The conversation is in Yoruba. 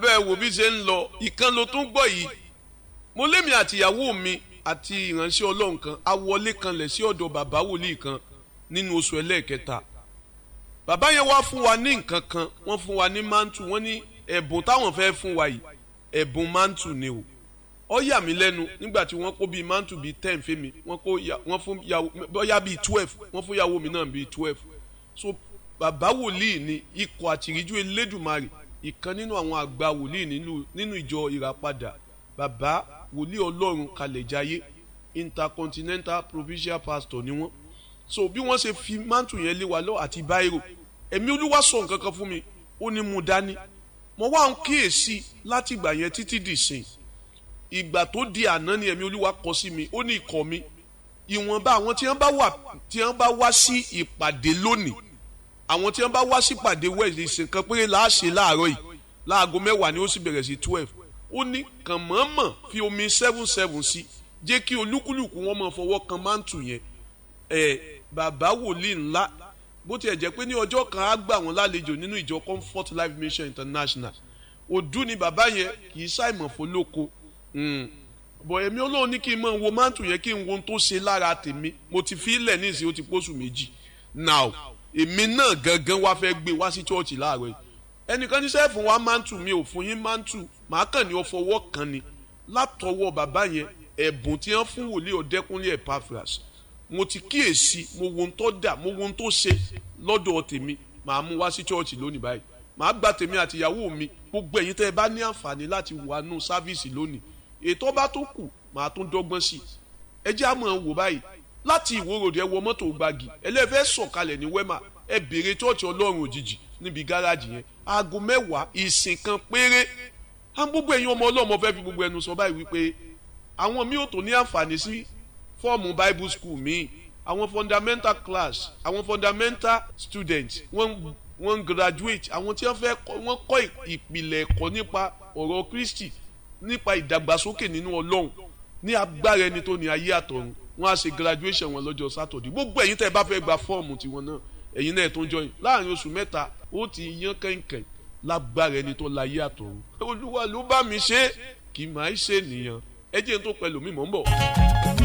bẹ́ẹ̀ wo bí ṣe ń lọ ìkan ló tún gbọ́ yìí mo lémi àtìyàwó mi àti ìránṣẹ́ ọlọ́run kan a wọlé kanlẹ̀ sí ọ̀dọ̀ bàbá wòlíì kan nínú oṣù ẹlẹ́ẹ̀kẹta bàbá yẹn wá fún wa ní nǹkan kan wọ́n fún wa ní mántù wọ́n ní ẹ̀bùn táwọn fẹ́ fún wa yìí ẹ̀bùn mántù ni o ó yà mí lẹ́nu nígbà tí wọ́n kó bíi mántù bíi ten fẹ́mi wọ́n kó wọ́n fún yàwó bóyá bíi twelve wọ́n fún yàwó mi náà bíi twelve so bàbá wòlíì ni ikọ̀ àtìríjú elédùmarè ìkan nínú àwọn àgbà wòlíì nínú ìjọ ìràpadà bàbá wòlíì ọlọ́run kalẹ̀jáyé intercontinental provincial pastor ni wọ́n so bí wọ́n ṣe fi mántù yẹn lé wa lọ àti báírò ẹ̀mí olúwa sọ nǹkan kan fún mi ó ní mú dání mo wá ń kíyèsí láti ìgbà yẹn títí dì sìn ìgbà tó di àná ni ẹ̀mí olúwa kọ sí mi ó ní ikọ̀ mi ìwọ̀nba àwọn tí wọ́n bá wà tí wọ́n bá wá sí ìpàdé lónìí àwọn tí wọ́n bá wá sí ìpàdé wẹ̀sì ìsìnkan péré là á ṣe láàárọ̀ yìí láago mẹ́wàá ni ó sì bẹ̀rẹ̀ sí twelve ó ní kàn mọ̀ọ́mọ̀ fi omi seven seven sí jẹ́ kí olúkúlùkù wọn máa fọwọ́ kan mántù yẹn ẹ̀ bàbá wòlíì ńlá bó tiẹ̀ jẹ́ pé ní ọjọ́ kan á gbà wọ́n lálejò nínú ìjọ comfort life mission international òdú ni bàbá yẹn kì í ṣàìmọ̀ fọlọ́kọ bọ̀ èmi olóhùn ní kí n máa wo mántù yẹn kí n wo ohun tó ṣe lára tèmi mo ti fi ilẹ̀ nísìnyí ó ti pósù méjì now èmi náà gangan wá fẹ́ gbé wá sí chọ́ọ̀chì láàárọ̀ yìí ẹnìkan ní sẹ́ẹ̀fù wa mántù mi ò fún yín mántù màá kàn ní ọfọwọ́ kan ni látọwọ́ bàbá yẹn ẹ̀bùn tí wọ́n fún wòlíì ọ̀dẹ́kúnlé Epaphras mo ti kíyèsí mo wo ohun tó dà mo wo ohun tó ṣe lọ́dọ̀ tèmi màá mú wá sí chọ́ọ̀chì lónìí báyìí màá gba tèmi àtìyàwó mi gbogbo ẹ̀yin tẹ́ ẹ bá ní àǹfààní láti wà nù sáfíìsì lónìí ètò bá tó kù màá tún dọ́gbọ́n sí i ẹ jẹ́ àmọ́ wò báyìí láti ìwòròdì ẹ wọ mọ́tò gbági ẹlẹ́fẹ́ sọ̀kalẹ̀ ní wẹ́mà ẹ béèrè chọ́ọ̀chì ọlọ́run òjijì níbi gáràjì yẹn aago mẹ́wàá ìsìn kan péré á gbogbo ẹ̀yin ọmọ ọlọ́mọ fẹ́ fi gbogbo ẹnu sọ báyìí wípé àwọn mi ò tó ní àǹfààní sí fọ́ọ̀mù bible school míì àwọn fundamental class àwọn fundamental students wọ́n wọ́n graduate àwọn tí wọ́n fẹ́ wọ́n kọ́ ìpìlẹ̀ ẹ̀kọ́ nípa ọ̀rọ̀ Kristi nípa ìdàgbàsókè nínú ọlọ́run ní agbára ẹni tó ní ayé àtọ̀run wọ́n á ṣe graduation wọn lọ́jọ́ Saturday gbogbo ẹ̀yin tẹ́ ẹ bá fẹ́ gba fọ́ọ̀mù tiwọn náà ẹ̀yin náà tó ń jọyìn láàrin oṣù mẹ́ta ó ti yan kẹ̀kẹ́ lágbára ẹni tó láyé àtọ̀run olúwa ló bá mi ṣe kì í máa ṣe nìyẹn ẹ jẹ́ n tó pẹ̀lú mi mọ̀ ń bọ̀.